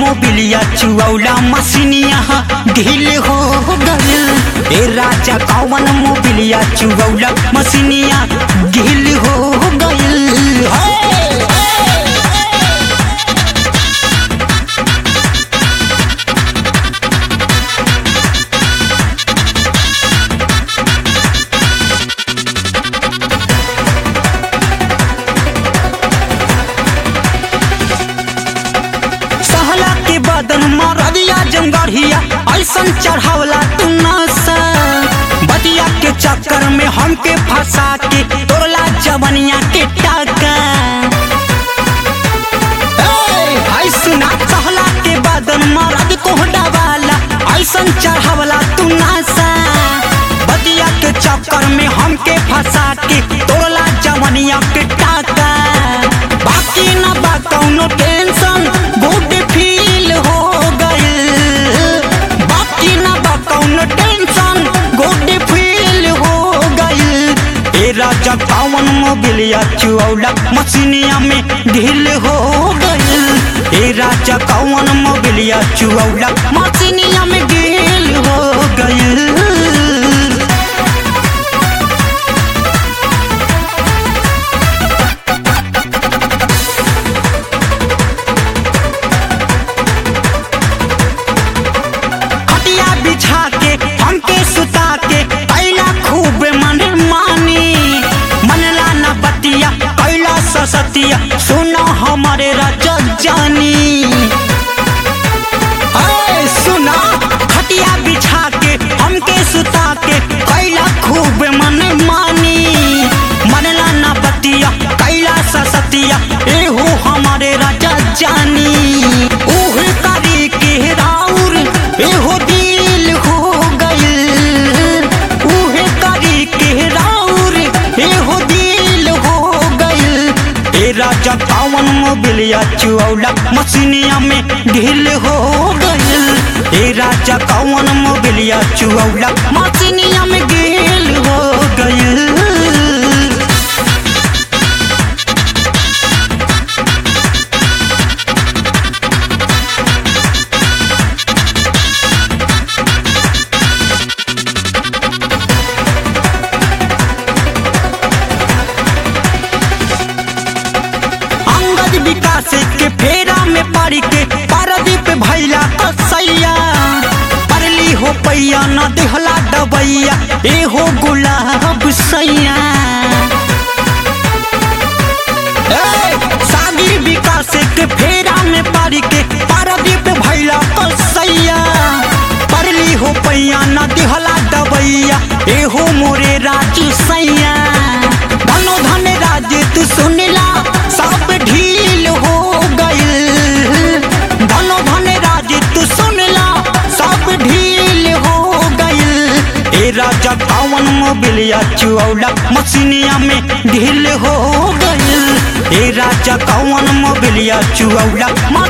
मोबिलिया चुऔला मसीनिया ढील हो गइल ए राजा कौन मोबिलिया चुऔला मसीनिया ढील हो गइल हे! सहला के बदन मरदिया जंगढ़िया ऐसन चढ़ावला तू नसा बतिया के चक्कर में हमके फंसा के तोड़ला जवनिया के टाका ए, आई सुना सहला के बदन मरद कोहडा वाला ऐसन चढ़ावला तू नसा बतिया के चक्कर में हमके फंसा के तोड़ला जवनिया के टाका बाकी ना बा कौनो टेंशन गुड फील हो गइल बाकी ना बा कौनो टेंशन गुड फील हो गइल ए राजा कौन मोबिलिया चुऔला मसीनिया में ढील हो गइल ए राजा कौन मोबिलिया चुऔला मसीनिया में ढील हो गइल खटिया बिछा के हमके सुता के कैला खूब मन मानी मनला न बतिया कैला ससतिया सुनो हमारे राजा जानी ऐ सुना खटिया बिछा के हमके सुता के कैला खूब मन मानी मनला न बतिया कैला ससतिया एहो हमारे राजा जानी उह करी के राउर एहो दिल हो गइल उह करी के राउर एहो दिल हो गइल ए राजा कौन मोबिलिया चुऔला मसीनिया में ढील हो गइल ए राजा कौन मोबिलिया चुऔला मसीनिया में ढील हो गइल अंगद विकास के फेरा में पड़ के पारदीप भैला कसैया परली हो पैया न देहला डबैया ए हो गुलाब सैया ए, शादी विकास के फेरा में पड़ के पारदीप भैला कसैया परली हो पैया न देहला डबैया ए हो मोरे राजू सैया धनो धन राज तू सुनला सब ढील हो गइल धनो धन राज तू सुनला सब ढील हो गइल ए राजा कौन मोबिलिया चुऔला मसीनिया में ढील हो गइल ए राजा कौन मोबिलिया चुऔला